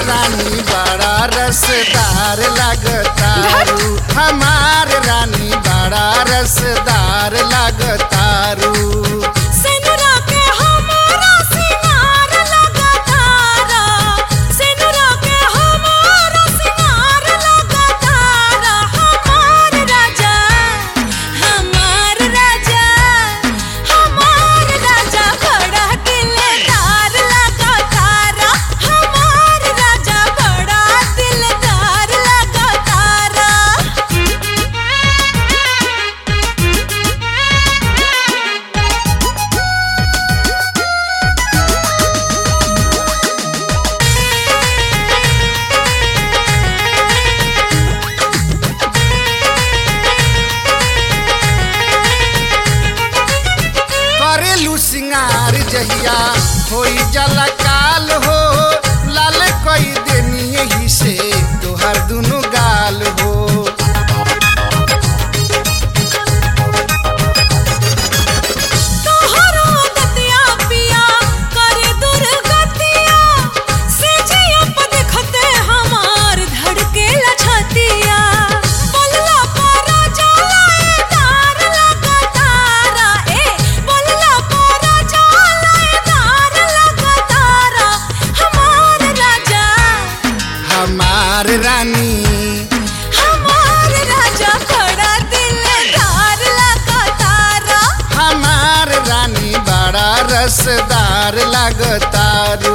रानी बड़ा रसदार लगतारू हमार रानी बड़ा रसदार लगतारू सेनुरा के हमारा सिंगार लगातारा सेनुरा के हमारा सिंगार लगातारा हमार राजा हमार राजा हमार राजा बड़ा दिलदार लगातारा हमार राजा बड़ा दिलदार लगातारा करेलू सिंगार जहिया होई जला काल हो लाल कई देनी यही से तोहर दुनु गाल हो तोहरो दतिया पिया करे दुर्गतिया से जिया प देखते हमार धड़के लछतिया बोलला पारा जाए तार लगातारा ए बोलला पारा जाए तार लगातारा हमार राजा हमार रानी हमार राजा बड़ा दिलदार लगातारा हमार रानी बड़ा रसदार लगतारू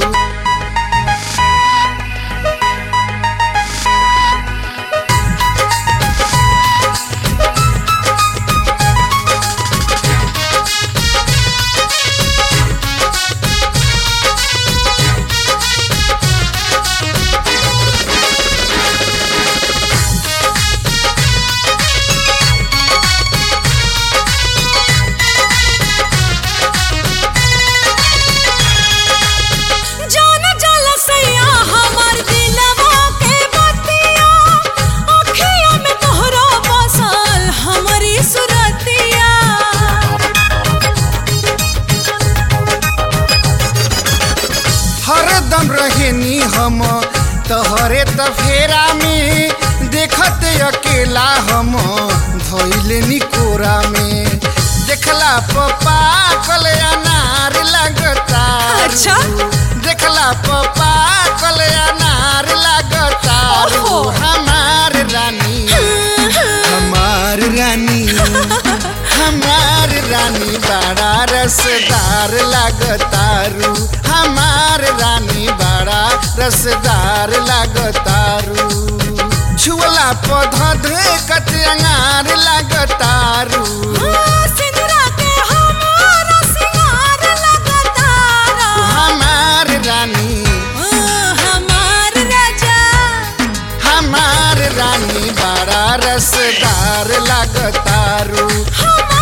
जान जाला सैया हमार दिलवा के बतिया अखिया में तोहरो बसल हमारी सुरतिया हरदम रहेनी हम तोहरे तफेरा में देखते अकेला हम धैले कोरा में देखला पपा कल अनार लगता अच्छा? देखला पपा कल अनार लगता ओहो। हमार रानी हमार रानी हमार रानी बड़ा रसदार लगतारू हमार रानी बड़ा रसदार लगतारू छुअला पौधा धे कत अंगार लगतारू सिंदूरा के हमारा सिंगार लगातारा हमार रानी हमार राजा हमार रानी बड़ा रसदार लगतारू हमार